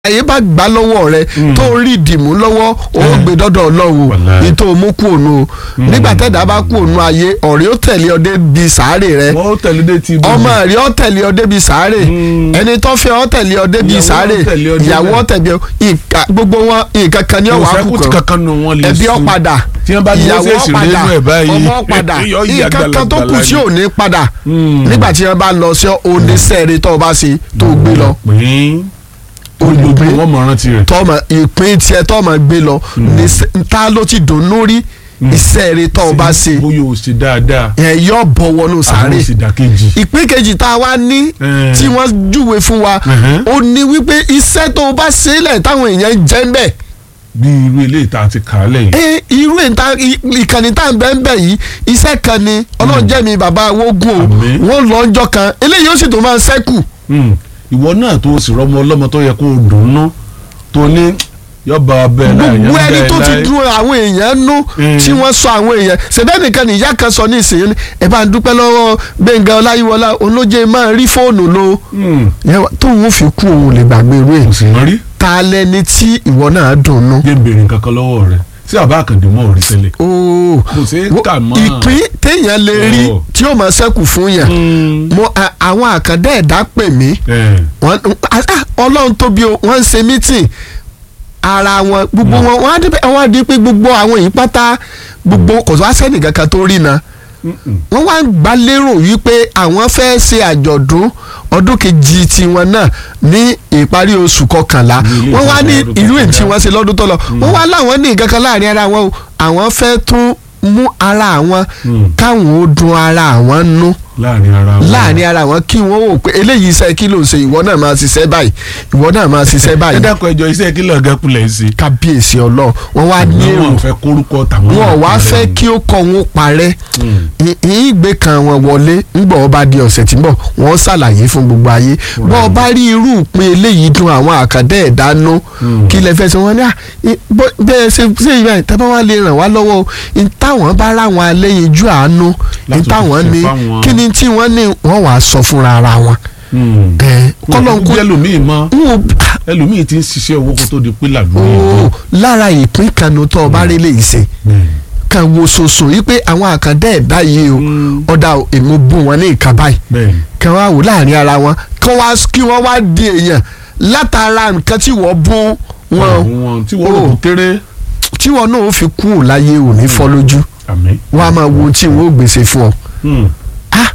ayé bá gbà lọ́wọ́ rẹ tó rí ìdìmú lọ́wọ́ ó gbé dọ́dọ̀ ọlọ́run Wàláhì. ní tó mú kú ònu nígbà tẹ́dá bá kú ònu ayé ọ̀rẹ́ ó tẹ̀lé ọ débi sàárè rẹ wọ́n tẹ̀lé dé ti ọmọ rẹ ó tẹ̀lé ọ débi sàárè Mm. ẹni tó fẹ́ ọ tẹ̀lé ọ débi Ìyàwó sàárè ó tẹ̀lé ọ débẹ̀. ìyàwó ó tẹ̀lé ọ ìka gbogbo wọn nǹkan kan ní kò ọ̀wá sẹ́kù tí kúkan kankan nù wọn lè ẹbí ọ sùn. padà tí wọ́n bá gbé ìyàwó ṣèṣì padà nínú ẹ̀ báyìí ọmọ padà yọ ìyá nǹkan kan tó kù gbalagbala tí ni. ò ní padà Mm. nígbà tí wọ́n bá lọ sí oníṣẹ́ẹ̀rẹ́ tó o bá ṣe tó o gbé lọ pín olùgbé olùgbé wọn mọ̀ rántí rẹ̀. tọmọ ìpín tiẹ̀ tọmọ gbé lọ ní sẹ- ta ló ti dùnnú rí iṣẹ́ rẹ̀ tó o bá ṣe bóyá o ṣe dáadáa ẹ̀ yọ bọ̀ wọnú sáré àwọn sì dàkejì. ìpín kejì tá a wá ní Eh. tí wọ́n júwe fún wa Mhm. ó ní wípé iṣẹ́ tó o bá ṣe lẹ̀ táwọn èèyàn jẹ́ ń bẹ̀ bí irú ilé ìta ti kà á lẹ́yìn. ẹ irú ìta ìkànnì tá à ń bẹ́ ń bẹ̀ yìí iṣẹ́ kan ni ọlọ́run jẹ́ mi bàbá wogun o Àmín. wọ́n lọ ọjọ́ kan eléyìí ó sì tó máa ń ṣẹ́kù Mm. ìwọ náà tó o sì rọmọ ọlọ́mọ tó yẹ kó o dùn ún tó ní yọba bẹ́ẹ̀ láì gbogbo yẹn ẹni bẹ́ẹ̀ tó ti láì. dun àwọn èèyàn nú Mm. tí wọ́n sọ àwọn èèyàn ṣẹ̀dá nìkan ní ìyá kan sọ ní ìsìn ní ẹ bá ń dúpẹ́ lọ́wọ́ Gbẹ́ngà Ọláyíwọlá olóje máa rí fóònù lo Mm. Yẹn wá- tóun fi kú òun lè gbàgbé irú ẹ̀ kò sì mọ́ rí. ta lẹni tí ìwọ náà dùn nú. jẹ́ béèrè nǹkan kan lọ́wọ́ rẹ̀ sí àbá àkàndé mọ́ ò rí tẹ́lẹ̀. ooo kò sí kà mọ́. ìpín téèyàn lè rí Oh. tí ó máa ṣẹ́kù fún yàn Mm. mo a- àwọn àkàndá ẹ̀dá pè mí Eh. wọ́n ah, ah, ọlọ́run tóbi o wọ́n ń ṣe mítìn ara wọn gbogbo wọn wọ́n á dé wọ́n á di pé gbogbo àwọn yìí pátá gbogbo kò tó wá sẹ́nì kankan tó rí na Mm-mm. wọ́n wá ń gbà lérò wípé àwọn fẹ́ ṣe àjọ̀dún ọdún kejì tiwọn náà ní ìparí oṣù kọkànlá Ní ilé wọ́n wá ní ìjọba ọdún irú èyí tí kọkànlá. wọ́n ṣe lọ́dún tó lọ wọ́n wá láwọn ní nǹkan kan láàrin ara wọn o àwọn fẹ́ tún mú ara àwọn Mm. káwọn ó dun ara àwọn nú láàrin ara wọn. láàrin ara wọn kí wọ́n wò pé eléyìí iṣẹ́ kí ló ń ṣe ìwọ náà máa ṣiṣẹ́ báyìí ìwọ náà máa ṣiṣẹ́ ẹ báyìí dákun ẹjọ́ iṣẹ́ kí lọ́ọ̀gá kulẹ̀ sí. kábíyèsí ọlọ́run wọ́n wá ní èrò wọn fẹ́ kórúkọ tàwọn. wọn ò wá àpẹẹrẹ fẹ́ ni. kí ó kọ́ wọn parẹ́ Mm. yìí gbé kan wọn wọlé ńgbà wọn bá di ọ̀sẹ̀ tí ń bọ̀ wọ́n ṣàlàyé fún gbogbo ayé bọ́ ọ bá rí irú ìpín eléyìí dùn àwọn àkàndá ẹ̀dá nú Mm. kí lẹ fẹ́ sọ wọn ní à ì- bó- bẹ́ẹ̀ ṣe ṣe ìgbà yìí tábà wà lè ràn wá lọ́wọ́ o ní táwọn bá ráwọn aléyinjú àánú ní Láti táwọn fi ní fáwọn- kí ni tí wọ́n ní wọ́n wàá sọ fúnra ara wọn. Mm. ẹ kọ́lọ́ ń kó kó jẹ́ lómii mọ́ n ò ẹlòmíì ti ń ṣiṣẹ́ owó kó tó di pé làlú ó lára ìpín kanu tó o bá rí lè ṣe kan wo soso yìí pé àwọn àkàndá ẹ̀dá yìí o Mm. ọ̀dà o, èmi bù wọn ní ìka báyìí bẹ́ẹ̀ kan wá wò láàrin ara wọn kan wá kí wọ́n wá di èèyàn látara nǹkan tí wọ́n bú wọn wọn tí wọ́n rò kó kéré tí wọ́n náà ó fi kú ò láyé ò ní fọ́ lójú àmì. wọ́n á máa wo ohun tí wọ́n ó gbèsè fún ọ. Mm. ah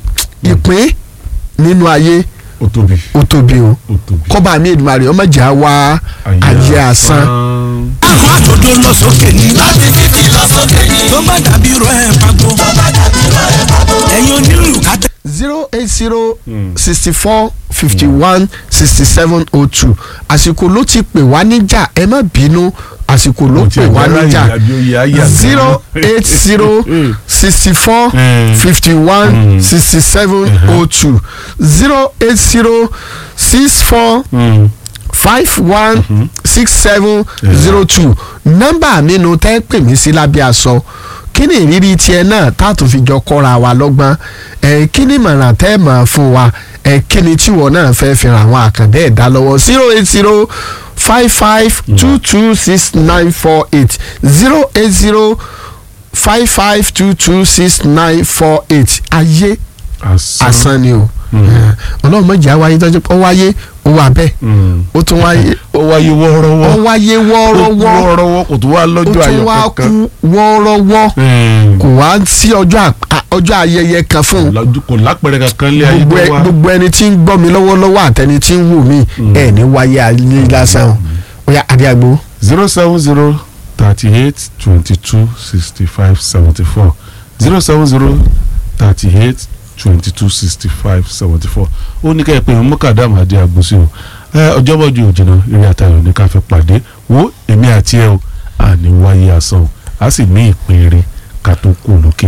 ìpín nínú ayé ó tóbi ó tóbi o ó tóbi. kọ́ba mi Èdùmàrè ọmọ jà wá ayé asán. àwọn àtòdó lọ sókè ní. láti fífi lọ sókè ní. tó bá dàbí rọ ẹ̀ pàgọ́. tó bá dàbí rọ ẹ̀ pàgọ́. ẹ̀yin onílù kàtẹ́. zero eight zero Mm. sixty four fifty one sixty seven oh two àsìkò ló ti pè wá níjà ẹ má bínú àsìkò ló Mo ti pè wá ẹ̀gbára níjà ìyàbí oyè ayé àgbà. zero eight zero sixty four Mm. fifty one Mm. sixty seven oh two zero eight zero six four Mm. five one six seven zero two nọ́mbà mi nu tẹ́ pè mí sí lábẹ́ aṣọ kí ni ìrírí tiẹ̀ náà tá a tún fi jọ kọ́ra wa lọ́gbọ́n ẹ̀ kí ni ìmọ̀ràn tẹ́ mọ̀ fún wa ẹ̀ kí ni tíwọ́ náà fẹ́ fi ràn àwọn àkàndá ẹ̀dá lọ́wọ́ zero eight zero five five two two six nine four eight zero eight zero five five two two six nine four eight ayé asán. asán ni o ọlọ́run mọ̀jẹ̀ àwáyé tọ́jú ó wáyé ó wà bẹ́ẹ̀ Mm. ó tún wáyé ó wáyé ó wọ́ọ́rọ́wọ́. wáyé wọ́ọ́rọ́wọ́ wọ́ọ́rọ́wọ́ kò tó wá ó lọ́jọ́ tún ayọ̀ wá kankan. kú wọ́ọ́rọ́wọ́ Mm. kò wá sí ọjọ́ à- à- ọjọ́ ayẹyẹ kan fún un Lọ́jú- kò lápẹ̀rẹ̀ kankan lé ayé gbogbo tó ẹ- wá. gbogbo ẹni tí ń gbọ́ mi lọ́wọ́lọ́wọ́ àtẹni tí ń wù mí ẹ̀ ní wáyé ayé lásán o ó yá adéagbó zero seven zero thirty eight twenty two sixty five seventy four zero seven zero thirty eight twenty two sixty five seventy four ó ní ká ẹ pé mọ́kàdámù adé agbósí o ẹ ọjọ́bọ̀jú òjìnà eré àtayọ̀ ní ká fẹ́ pàdé wo èmi àti ẹ o àní wáyé asán o a sì ní ìpín eré ká tó kú lókè ìpẹ́.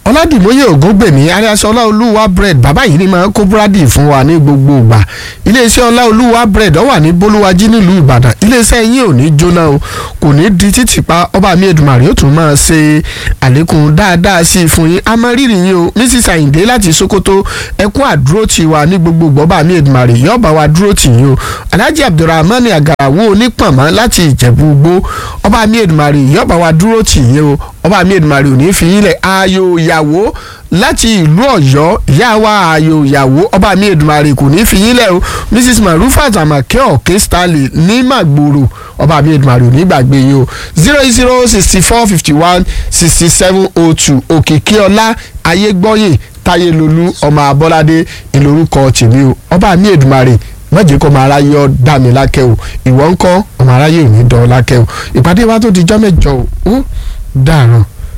ọládìmóye ògúngbèmí alias ọláolúwa bread bàbá yìí ni máa ń kó búrádì fún wa ní gbogbo ìgbà iléeṣẹ́ ọláolúwa bread ó wà ní bólúwájí nílùú ìbàdàn iléeṣẹ́ yín ò ní jóná o kò ní di títì pa ọba mi èdùmàrè ó tún máa ṣe àlékún dáadáa sí i fún yín a máa rírì yín o mrs ayinde láti sokoto ẹkún àdúró tì wá ní gbogbo ìgbà ọba mi èdùmàrè yóò bá wa dúró tì yín o alhaji abdulrahman agarawo onípọ̀nmọ́ láti ìjẹ̀bú gbó ọba mi èdùmàrè yóò bá wa dúró tì yín o ọba mi èdùmàrè ò ní fi yín lẹ̀ ayò ìyàwó láti ìlú ọ̀yọ́ ìyá wa ayò ìyàwó ọba mi èdùmàrè kò ní fi yín lẹ̀ o mrs marufat amake ọ̀kẹ́ stanley ní màgbòrò ọba mi èdùmàrè ò ní gbàgbé yín o zero eight zero sixty four fifty one sixty seven oh two òkìkí ọlá ayégbọ́yè táyélolú ọmọ abọ́ládé ìlórúkọ tèmi o ọba mi èdùmàrè mọ̀jẹ̀ kọ́ ọmọ aráyé ọ́ dá mi lákẹ́ o ìwọ ńkọ́ ọmọ aráyé ò ní dán ọ lákẹ́ o ìpàdé wa tó di jọ́ mẹ́jọ o ó dàrán.